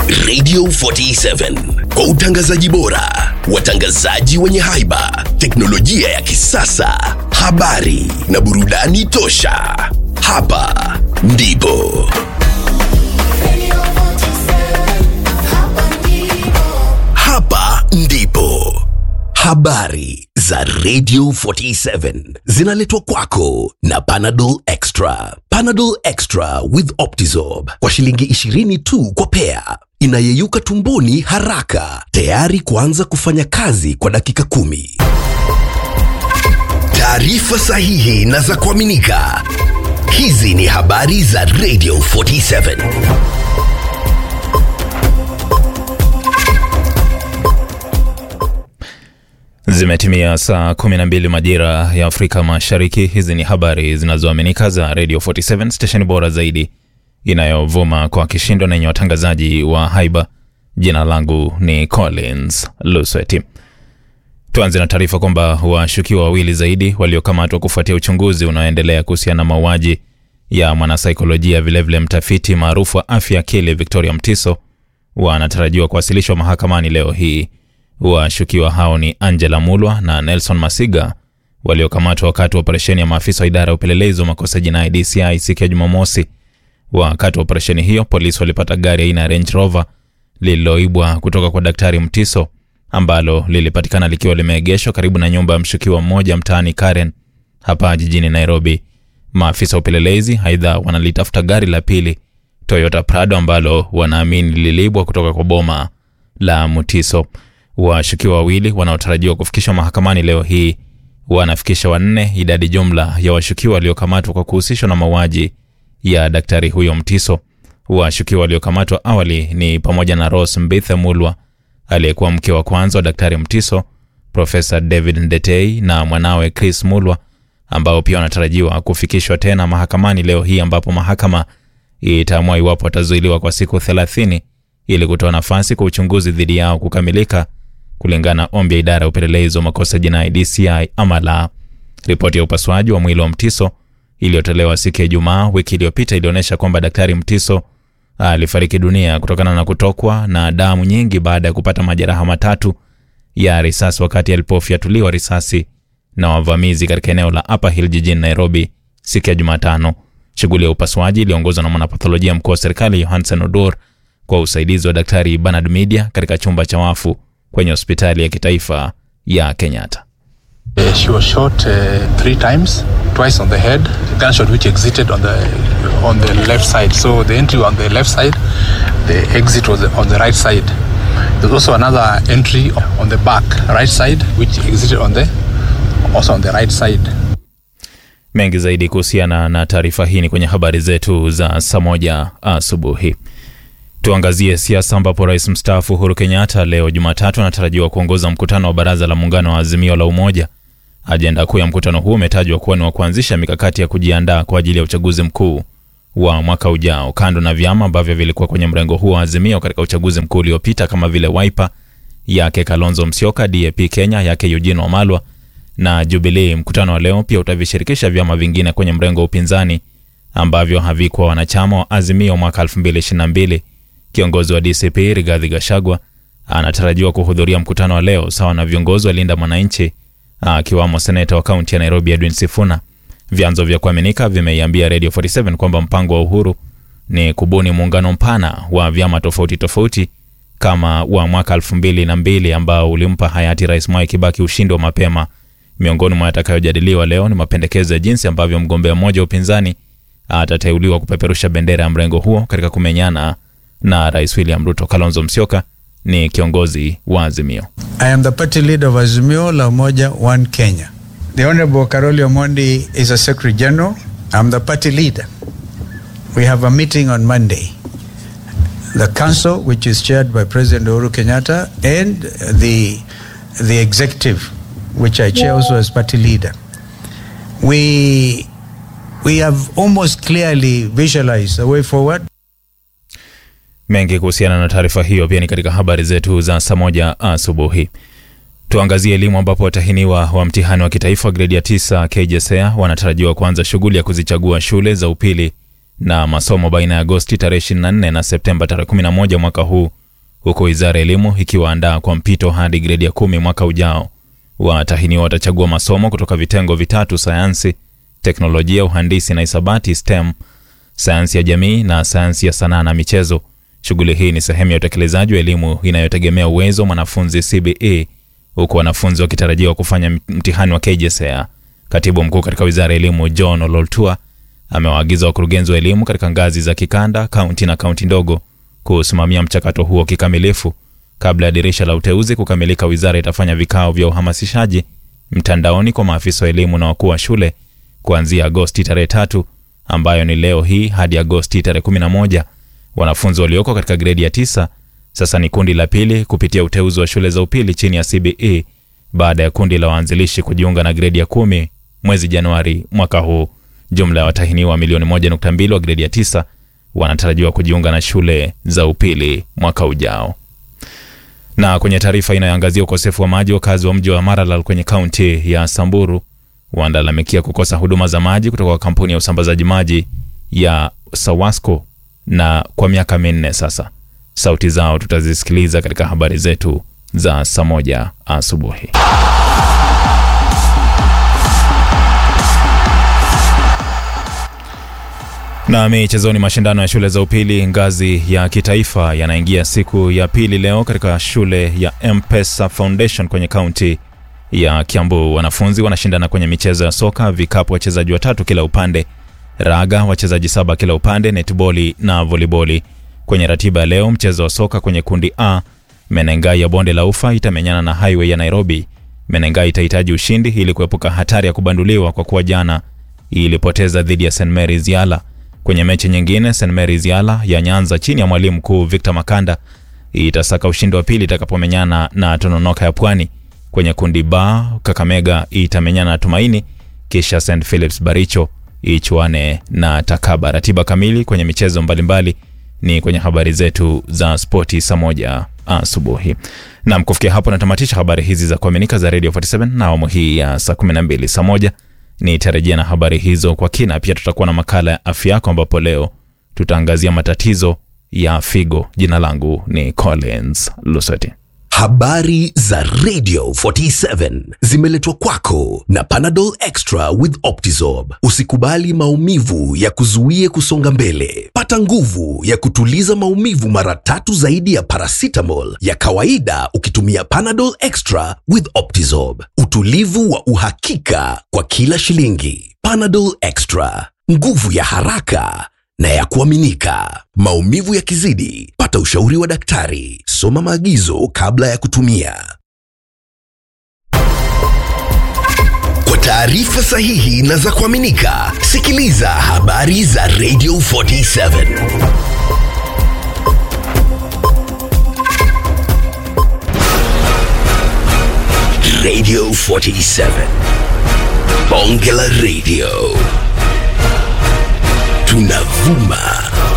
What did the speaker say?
Radio 47 kwa utangazaji bora, watangazaji wenye haiba, teknolojia ya kisasa, habari na burudani tosha. Hapa ndipo hapa ndipo habari za Radio 47 zinaletwa kwako na Panadol Extra. Panadol Extra with Optizorb kwa shilingi 20 tu kwa pea, inayeyuka tumboni haraka, tayari kuanza kufanya kazi kwa dakika kumi. Taarifa sahihi na za kuaminika. Hizi ni habari za Radio 47. Zimetimia saa 12 majira ya Afrika Mashariki. Hizi ni habari zinazoaminika za Radio 47 stesheni bora zaidi inayovuma kwa kishindo na yenye watangazaji wa haiba. Jina langu ni Collins Lusweti. Tuanze na taarifa kwamba washukiwa wawili zaidi waliokamatwa kufuatia uchunguzi unaoendelea kuhusiana na mauaji ya mwanasaikolojia vilevile mtafiti maarufu wa afya akili Victoria Mtiso wanatarajiwa kuwasilishwa mahakamani leo hii. Washukiwa hao ni Angela Mulwa na Nelson Masiga waliokamatwa wakati wa operesheni ya maafisa wa idara ya upelelezi wa makosa jinai DCI siku ya Jumamosi. Wakati wa operesheni hiyo, polisi walipata gari aina ya Range Rover lililoibwa kutoka kwa Daktari Mtiso ambalo lilipatikana likiwa limeegeshwa karibu na nyumba ya mshukiwa mmoja mtaani Karen hapa jijini Nairobi. Maafisa wa upelelezi aidha wanalitafuta gari la pili Toyota Prado ambalo wanaamini lilibwa kutoka kwa boma la Mutiso. Washukiwa wawili wanaotarajiwa kufikishwa mahakamani leo hii wanafikisha wanne idadi jumla ya washukiwa waliokamatwa kwa kuhusishwa na mauaji ya daktari huyo Mtiso. Washukiwa waliokamatwa awali ni pamoja na Rose Mbithe Mulwa aliyekuwa mke wa kwanza wa daktari Mtiso, Profesa David Ndetei na mwanawe Chris Mulwa ambao pia wanatarajiwa kufikishwa tena mahakamani leo hii ambapo mahakama itaamua iwapo watazuiliwa kwa siku 30 ili kutoa nafasi kwa uchunguzi dhidi yao kukamilika kulingana na ombi ya idara ya upelelezi wa makosa jinai DCI ama la. Ripoti ya upasuaji wa mwili wa Mtiso iliyotolewa siku ya Ijumaa wiki iliyopita ilionyesha kwamba daktari Mtiso alifariki dunia kutokana na kutokwa na damu nyingi baada ya kupata majeraha matatu ya risasi wakati alipofyatuliwa risasi na wavamizi katika eneo la Upper Hill jijini Nairobi siku ya Jumatano. Shughuli ya upasuaji iliongozwa na mwanapatholojia mkuu wa serikali Johansen Odor kwa usaidizi wa daktari Bernard Media katika chumba cha wafu kwenye hospitali ya kitaifa ya Kenyatta. Uh, she was shot uh, three times, twice on the head, gunshot which exited on the on the left side. So the entry on the left side, the exit was on the right side. There's also another entry on the back, right side, which exited on the also on the right side. Mengi zaidi kuhusiana na taarifa hii ni kwenye habari zetu za saa moja asubuhi. Tuangazie siasa ambapo rais mstaafu Uhuru Kenyatta leo Jumatatu anatarajiwa kuongoza mkutano wa baraza la muungano wa Azimio la Umoja. Ajenda kuu ya mkutano huu umetajwa kuwa ni wa kuanzisha mikakati ya kujiandaa kwa ajili ya uchaguzi mkuu wa mwaka ujao, kando na vyama ambavyo vilikuwa kwenye mrengo huo wa Azimio katika uchaguzi mkuu uliopita kama vile Wiper yake Kalonzo Musyoka, DAP Kenya yake Eugene Wamalwa na Jubilee. Mkutano wa leo pia utavishirikisha vyama vingine kwenye mrengo wa upinzani ambavyo havikuwa wanachama wa Azimio mwaka 2022. Kiongozi wa DCP Rigathi Gachagua anatarajiwa kuhudhuria mkutano wa leo sawa na viongozi wa Linda Mwananchi akiwamo seneta wa kaunti ya Nairobi Edwin Sifuna. Vyanzo vya kuaminika vimeiambia Radio 47 kwamba mpango wa Uhuru ni kubuni muungano mpana wa vyama tofauti tofauti kama wa mwaka 2002 ambao ulimpa hayati Rais Mwai Kibaki ushindi wa mapema. Miongoni mwa yatakayojadiliwa leo ni mapendekezo ya jinsi ambavyo mgombea mmoja wa upinzani atateuliwa kupeperusha bendera ya mrengo huo katika kumenyana na Rais William Ruto. Kalonzo Musyoka ni kiongozi wa Azimio. I am the party leader of Azimio La Umoja One Kenya. The Honorable Karoli Omondi is a Secretary General. I'm the party leader. We have a meeting on Monday. The council, which is chaired by President Uhuru Kenyatta, and the the executive, which I chair also as party leader. We we have almost clearly visualized the way forward. Mengi kuhusiana na taarifa hiyo pia ni katika habari zetu za saa moja asubuhi. Tuangazie elimu ambapo watahiniwa wa mtihani wa kitaifa gredi ya tisa KJSEA wanatarajiwa kuanza shughuli ya kuzichagua shule za upili na masomo baina ya Agosti tarehe 24 na Septemba tarehe 11 mwaka huu huku wizara ya elimu ikiwaandaa kwa mpito hadi gredi ya kumi mwaka ujao. Watahiniwa watachagua masomo kutoka vitengo vitatu: sayansi, teknolojia, uhandisi na hisabati STEM, sayansi ya jamii na sayansi ya sanaa na michezo. Shughuli hii ni sehemu ya utekelezaji wa elimu inayotegemea uwezo wa mwanafunzi CBE, huku wanafunzi wakitarajiwa kufanya mtihani wa KJSEA. Katibu mkuu katika wizara ya elimu John Ololtua amewaagiza wakurugenzi wa elimu katika ngazi za kikanda, kaunti na kaunti ndogo kusimamia mchakato huo kikamilifu. Kabla ya dirisha la uteuzi kukamilika, wizara itafanya vikao vya uhamasishaji mtandaoni kwa maafisa wa elimu na wakuu wa shule kuanzia Agosti tarehe tatu ambayo ni leo hii hadi Agosti tarehe 11. Wanafunzi walioko katika gredi ya tisa sasa ni kundi la pili kupitia uteuzi wa shule za upili chini ya CBE baada ya kundi la waanzilishi kujiunga na gredi ya kumi mwezi Januari mwaka huu. Jumla ya watahiniwa milioni 1.2 wa gredi ya tisa wanatarajiwa kujiunga na shule za upili mwaka ujao. Na kwenye taarifa inayoangazia ukosefu wa maji, wakazi wa mji wa Maralal kwenye kaunti ya Samburu wanalalamikia kukosa huduma za maji kutoka kwa kampuni ya usambazaji maji ya Sawasco na kwa miaka minne sasa. Sauti zao tutazisikiliza katika habari zetu za saa moja asubuhi. Na michezoni, mashindano ya shule za upili ngazi ya kitaifa yanaingia siku ya pili leo katika shule ya M-Pesa Foundation kwenye kaunti ya Kiambu. Wanafunzi wanashindana kwenye michezo ya soka, vikapu wachezaji watatu kila upande, raga wachezaji saba kila upande, netboli na voliboli. Kwenye ratiba ya leo, mchezo wa soka kwenye kundi A, Menengai ya bonde la ufa itamenyana na Highway ya Nairobi. Menengai itahitaji ushindi ili kuepuka hatari ya kubanduliwa kwa kuwa jana ilipoteza dhidi ya St Mary's Yala. Kwenye mechi nyingine, St Mary's Yala ya Nyanza chini ya mwalimu mkuu Victor Makanda itasaka ushindi wa pili itakapomenyana na Tononoka ya Pwani. Kwenye kundi B, Kakamega itamenyana na Tumaini, kisha St Philips Baricho ichuane na Takaba. Ratiba kamili kwenye michezo mbalimbali ni kwenye habari zetu za spoti saa moja asubuhi. Nam, kufikia hapo natamatisha habari hizi za kuaminika za Radio 47 na awamu hii ya saa 12. Saa moja nitarejea na habari hizo kwa kina. Pia tutakuwa na makala ya afya yako, ambapo leo tutaangazia matatizo ya figo. Jina langu ni Collins Lusoti. Habari za Radio 47 zimeletwa kwako na Panadol Extra with Optizorb. Usikubali maumivu ya kuzuie kusonga mbele. Pata nguvu ya kutuliza maumivu mara tatu zaidi ya paracetamol ya kawaida ukitumia Panadol Extra with Optizorb. Utulivu wa uhakika kwa kila shilingi. Panadol Extra, nguvu ya haraka na ya kuaminika. Maumivu yakizidi, pata ushauri wa daktari. Soma maagizo kabla ya kutumia. Kwa taarifa sahihi na za kuaminika, sikiliza habari za Radio 47. Radio 47. Bonge la Radio. Tunavuma